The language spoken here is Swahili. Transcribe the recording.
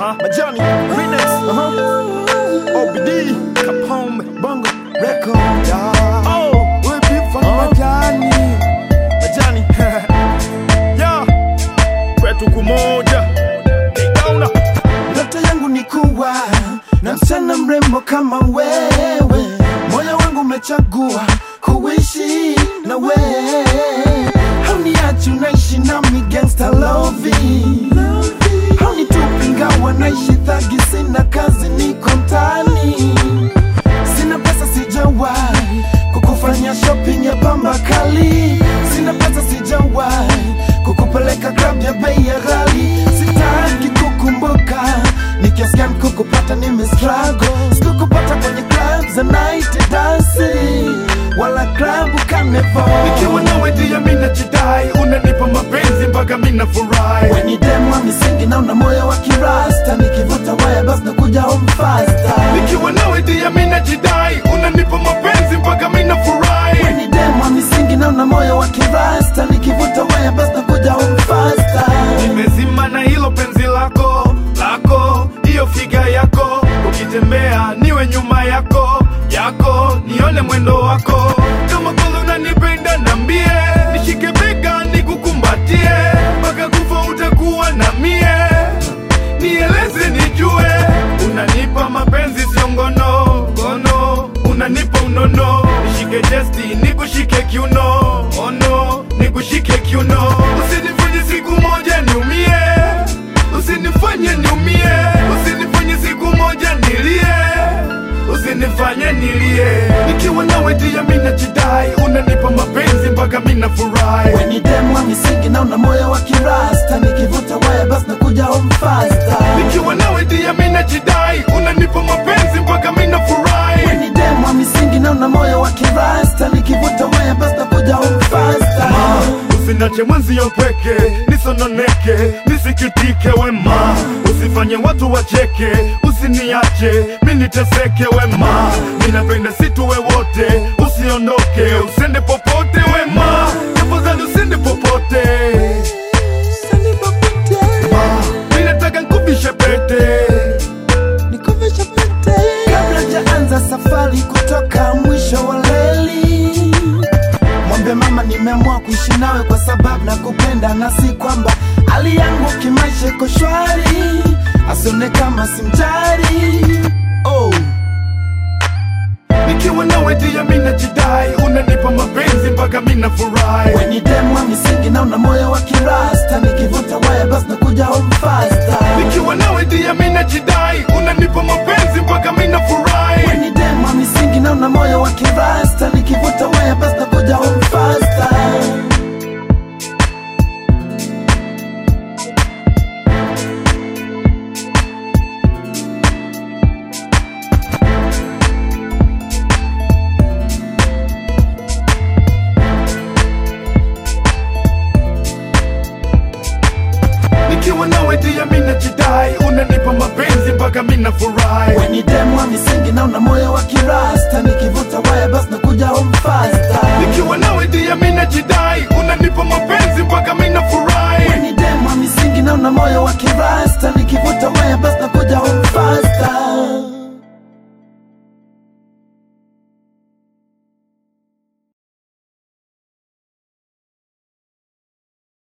Uh-huh. Majani, Remix, uh-huh. OBD, Capone, Bongo, Record. Yeah. Oh, we'll be from Majani. Majani. yeah. Kwetu kumoja. Kauna. Ndoto yangu ni kuwa na msichana mrembo kama wewe, moyo wangu umechagua kuishi na wewe, hauniachi unaishi nami gangsta loving, haunitupi ingawa naishi thagi, sina kazi, niko mtaani, sina pesa, sijawahi kukufanya shopping ya pamba kali, sina pesa, sijawahi kukupeleka club ya bei ya ghali, sitaki kukumbuka nikiasikia kukupata nime struggle, sikukupata kwenye club za night dancing wala club carnival. Nikiwa nawe dia mina jidai, unanipa mapenzi mpaka mina furahi. When you dem wa misingi na una moyo wa kirasta, nikivuta waya basi nakuja home faster. Nikiwa nawe dia mina jidai, unanipa mapenzi mpaka mina When furahi. you dem wa misingi na una moyo wa kirasta, nikivuta waya basi nakuja home faster. Nimezima na hilo penzi lako lako, hiyo figa yako, ukitembea niwe nyuma yako yako, nione mwendo wako. Kama kweli unanipenda nambie, nishike bega nikukumbatie, mpaka kufa utakuwa na mie, nieleze nijue, unanipa mapenzi sio ngono ngono, unanipa unono, nishike chesti nikushike kiuno, ono nikushike kiuno, usinifanye siku moja niumie, usinifanye niumie, usinifanye siku moja nilie, usinifanye nilie. Nikiwa nawe dia mina jidai, unanipa mapenzi mpaka mina furahi. When you dem wa misingi na una moyo wa kirasta, nikivuta waya basi nakuja home faster. Nikiwa nawe dia mina jidai, unanipa mapenzi mpaka mina furahi. When you dem wa misingi na una moyo wa kirasta, nikivuta waya basi nakuja home faster. Usinache mwenzio pweke, nisononeke, nisikitike wema. Usifanye watu wacheke, usiniache, mi niteseke wema. Ninapenda situwe wote, usiondoke, usende popote wema. Tafadhali usende popote. Mi nataka nkuvishe pete. Kabla jaanza safari kutoka mwisho wa leli, mwambe mama nimeamua kuishi nawe kwa sababu na kupenda na si kwamba hali yangu kimaisha iko shwari, asione kama simjari. Oh. Nikiwa nawe dia mina jidai, unanipa mapenzi mpaka mina furahi. When you dem wa misingi na una moyo wa kirasta, nikivuta waya basi nakuja home faster. Nikiwa nawe dia mina jidai, unanipa mapenzi mpaka mina furahi. When you dem wa misingi na una moyo wa kirasta, nikivuta waya basi nakuja home faster. Nikiwa nawe dia mina jidai, unanipa mapenzi mpaka mina furahi. When you dem wa misingi na una moyo wa kirasta, nikivuta waya basi nakuja home faster. Nikiwa nawe dia mina jidai, unanipa mapenzi mpaka